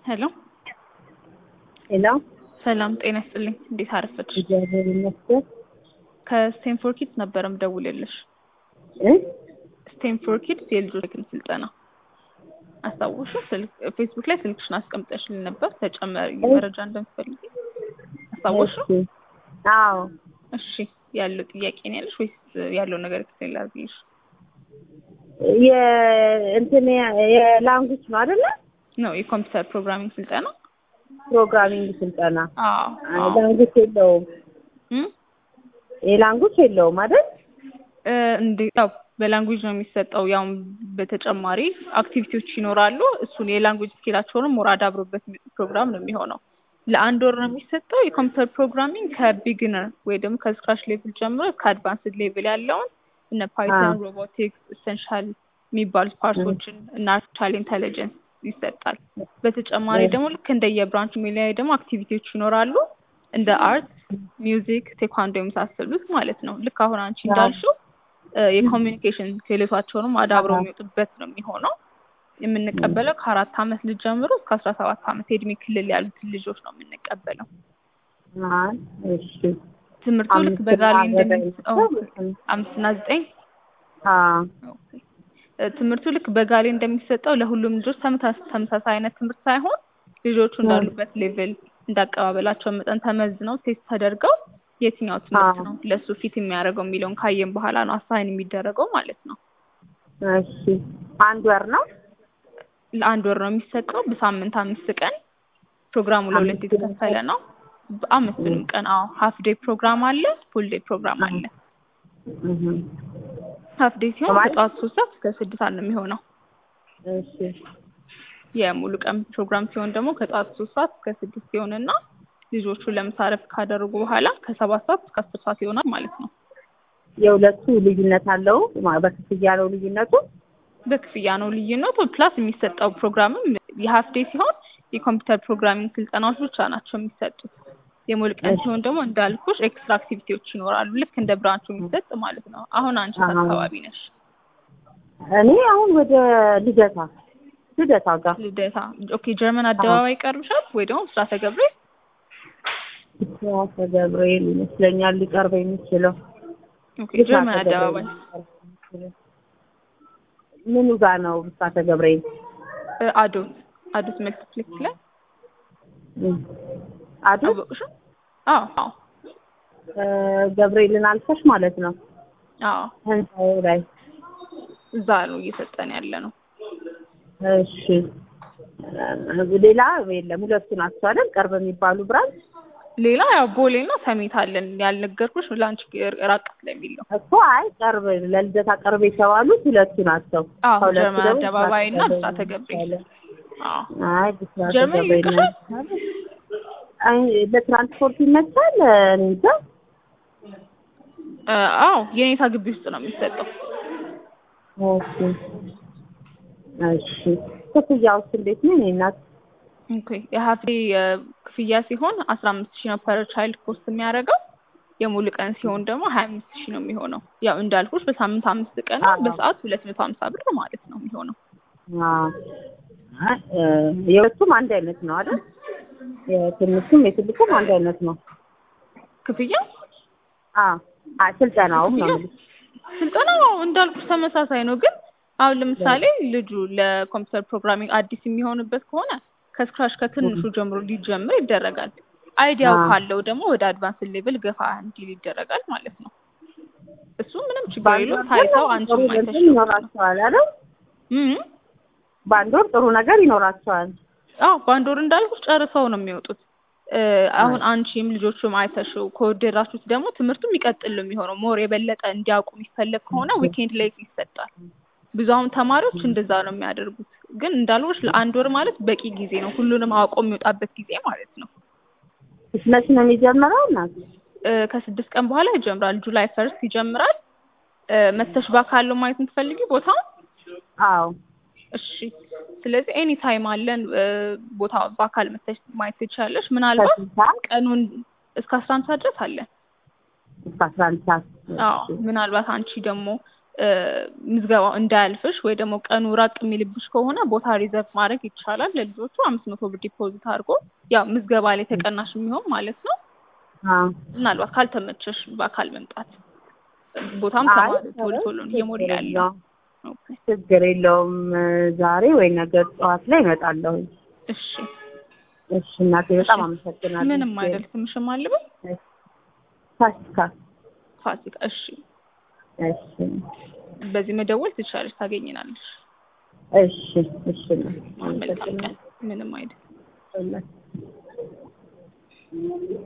ሄሎ ሄሎ ሰላም ጤና ይስጥልኝ። እንዴት አረፈች? እግዚአብሔር ይመስገን ከስቴንፎር ኪድስ ነበረ ምደውልልሽ። እ ስቴንፎር ኪድስ የልጆች ክን ስልጠና አስታውሹ? ስልክ ፌስቡክ ላይ ስልክሽን አስቀምጠሽልን ነበር ተጨማሪ መረጃ እንደምትፈልጊ አስታውሹ? እሺ። አዎ እሺ ያለው ጥያቄ ነው ያለሽ ወይስ ያለው ነገር ኤክስፕሌን ላድርግልሽ? የእንትን የላንጉጅ ነው አይደለ? ነው የኮምፒውተር ፕሮግራሚንግ ስልጠና። ፕሮግራሚንግ ስልጠና አዎ አዎ። ላንጉጅ የለውም። እም? የላንጉጅ የለውም አይደል? እ እንደ ያው በላንጉጅ ነው የሚሰጠው። ያው በተጨማሪ አክቲቪቲዎች ይኖራሉ። እሱን የላንጉጅ ስኪላቸውንም ሞር አዳብሮበት የሚወጡት ፕሮግራም ነው የሚሆነው። ለአንድ ወር ነው የሚሰጠው። የኮምፒውተር ፕሮግራሚንግ ከቢግነር ወይ ደግሞ ከስክራች ሌቭል ጀምሮ ከአድቫንስድ ሌቭል ያለውን እነ ፓይተን፣ ሮቦቲክስ፣ ኢሰንሻል የሚባሉት ፓርቶችን እና አርቲፊሻል ኢንተለጀንስ ይሰጣል። በተጨማሪ ደግሞ ልክ እንደ የብራንቹ ሚሊያዊ ደግሞ አክቲቪቲዎች ይኖራሉ እንደ አርት፣ ሚውዚክ፣ ቴኳንዶ የመሳሰሉት ማለት ነው። ልክ አሁን አንቺ እንዳልሽው እ የኮሚኒኬሽን ክህሎታቸውንም አዳብረው የሚወጡበት ነው የሚሆነው። የምንቀበለው ከአራት አመት ልጅ ጀምሮ እስከ አስራ ሰባት አመት የእድሜ ክልል ያሉትን ልጆች ነው የምንቀበለው። አይ እሺ። ትምህርቱ ልክ አምስት በጋሌ እና እንደሚሰጠው ዘጠኝ አምስት እና ዘጠኝ አዎ እ ትምህርቱ ልክ በጋሌ እንደሚሰጠው ለሁሉም ልጆች ተመሳስ- ተመሳሳይ አይነት ትምህርት ሳይሆን ልጆቹ እንዳሉበት ሌቭል እንዳቀባበላቸው መጠን ተመዝነው ቴስት ተደርገው የትኛው ትምህርት አዎ። ነው ለእሱ ፊት የሚያደርገው የሚለውን ካየን በኋላ ነው አሳይን የሚደረገው ማለት ነው። እሺ። አንድ ወር ነው? ለአንድ ወር ነው የሚሰጠው በሳምንት አምስት ቀን ፕሮግራሙ ለሁለት አምስት የተከፈለ ነው። በአምስቱንም ቀን አዎ ሀፍ ዴይ ፕሮግራም አለ፣ ፉል ዴይ ፕሮግራም አለ። እህ ሀፍ ዴይ ሲሆን ማለት? ከጠዋት ሶስት ሰዓት እስከ ስድስት ሰዓት ነው የሚሆነው። እሺ። የሙሉ ቀን ፕሮግራም ሲሆን ደግሞ ከጠዋት ሶስት ሰዓት እስከ ስድስት ሲሆንና ልጆቹ ለምሳ እረፍት ካደረጉ በኋላ ከሰባት ሰዓት እስከ አስር ሰዓት ይሆናል ማለት ነው። የሁለቱ ልዩነት አለው? ማ- በክፍያ ነው ልዩነቱ? በክፍያ ነው ልዩነቱ። ፕላስ የሚሰጠው ፕሮግራምም የሀፍ ዴይ ሲሆን የኮምፒውተር ፕሮግራሚንግ ስልጠናዎች ብቻ ናቸው የሚሰጡት። የሙሉ ቀን እሺ። ሲሆን ደግሞ እንዳልኩሽ ኤክስትራ አክቲቪቲዎች ይኖራሉ፣ ልክ እንደ ብራንቹ የሚሰጥ ማለት ነው። አሁን አንቺ የት አሃ። አካባቢ ነሽ? እኔ አሁን ወደ ልደታ ልደታ ጋር ልደታ። ኦኬ ጀርመን አደባባይ ይቀርብሻል ወይ ደግሞ ብስራተ ገብርኤል? ብስራተ ገብርኤል ይመስለኛል ሊቀርብ የሚችለው። ኦኬ ብስራተ ጀርመን ገብርኤል አደባባይ ሊቀርብ የሚችለው። ምኑ ጋር ነው ብስራተ ገብርኤል? እ አዶት አዶት መልቲፕሌክስ ላይ እም። አዲስ አወቅሽው? አዎ አዎ እ ገብርኤልን አልፈሽ ማለት ነው አዎ ህንፃው ላይ። እዛ ነው እየሰጠን ያለ ነው። እሺ እ ሌላ የለም። ሁለቱ ናቸው አይደል ቅርብ የሚባሉ ብራንች ሌላ ያው ቦሌ እና ሰሚት አለን ያልነገርኩሽ ለአንቺ ራቅ ስለሚል ነው። እኮ አይ ቅርብ ለልደታ ቅርብ የተባሉት ሁለቱ ናቸው። አዎ ከሁለቱ ጀርመን ደግሞ አደባባይ እና ብስራተ ብስራተ ገብርኤል። አዎ አይ ብስራተ ጀርመን ገብርኤል ነው። ይልቅሻል? አይ ለትራንስፖርት ይመቻል። እኔ እንጃ እ አዎ የኔታ ግቢ ውስጥ ነው የሚሰጠው። እሺ እሺ ክፍያውስ እንዴት ነው? እኔ እናት ኦኬ የሀፍ ዴይ ክፍያ ሲሆን አስራ አምስት ሺህ ነው ፐር ቻይልድ ኮስት የሚያደርገው። የሙሉ ቀን ሲሆን ደግሞ ሀያ አምስት ሺህ ነው የሚሆነው። ያው እንዳልኩሽ በሳምንት አምስት ቀን ነው፣ አዎ። በሰዓት ሁለት መቶ ሀምሳ ብር ማለት ነው የሚሆነው። አዎ አይ እ የሁለቱም አንድ አይነት ነው አይደል? የትንሹም የትልቁም አንድ አይነት ነው። ክፍያ አዎ አይ ስልጠናውም ነው የምልሽ። ስልጠናው እንዳልኩሽ ተመሳሳይ ነው። ግን አሁን ለምሳሌ ልጁ ለኮምፒውተር ፕሮግራሚንግ አዲስ የሚሆንበት ከሆነ ከስክራች ከትንሹ ጀምሮ ሊጀምር ይደረጋል። አይዲያው አዎ። ካለው ደግሞ ወደ አድቫንስ ሌቭል ገፋ እንዲል ይደረጋል ማለት ነው። እሱ ምንም ችግር በአንድ የለውም። ወር ታይተው ግን አንቺም ጥሩ አይተሽ እንትን ይኖራቸዋል አይደል? እም በአንድ ወር ጥሩ ነገር ይኖራቸዋል። አዎ በአንድ ወር እንዳልኩሽ ጨርሰው ነው የሚወጡት። እ አሁን አንቺም ልጆቹም አይተሽው ከወደዳችሁት ደግሞ ትምህርቱም ይቀጥል ነው የሚሆነው። ሞር የበለጠ እንዲያውቁ የሚፈለግ ከሆነ ዊኬንድ ላይ ይሰጣል። ብዙ አሁን ተማሪዎች እንደዛ ነው የሚያደርጉት። ግን እንዳልኩሽ ለአንድ ወር ማለት በቂ ጊዜ ነው፣ ሁሉንም አውቆ የሚወጣበት ጊዜ ማለት ነው። መች ነው የሚጀምረው እናት? እ ከስድስት ቀን በኋላ ይጀምራል። ጁላይ ፈርስት ይጀምራል። እ መተሽ ባካለው ማየት የምትፈልጊ ቦታውን አዎ እሺ ስለዚህ ኤኒ ታይም አለን እ ቦታ በአካል መተሽ ማየት ትችላለሽ። ምናልባት ከስንት ሰዓት ቀኑን እስከ አስራ አንድ ሰዓት ድረስ አለን። እስከ አስራ አንድ ሰዓት አዎ ምናልባት አንቺ ደግሞ እ ምዝገባው እንዳያልፍሽ ወይ ደግሞ ቀኑ ራቅ የሚልብሽ ከሆነ ቦታ ሪዘርቭ ማድረግ ይቻላል። ለልጆቹ አምስት መቶ ብር ዲፖዚት አድርጎ ያው ምዝገባ ላይ ተቀናሽ የሚሆን ማለት ነው። አዎ ምናልባት ካልተመቸሽ በአካል መምጣት ቦታም አይ ተማሪ ቶሎ ቶሎ ነው እየሞላ ችግር ያለው። የለውም ኦኬ ችግር የለውም። ዛሬ ወይ ነገ ጠዋት ላይ እመጣለሁ። እሺ እሺ እናቴ በጣም እሺ። አመሰግናለሁ። ምንም አይደል። ስምሽም አልበል ፋሲካ ፋሲካ። እሺ እሺ በዚህ መደወል ትችላለሽ፣ ታገኝናለሽ። እሺ እሺ እናቴ መልካም ቀን። አመሰግናለሁ። ምንም አይደል።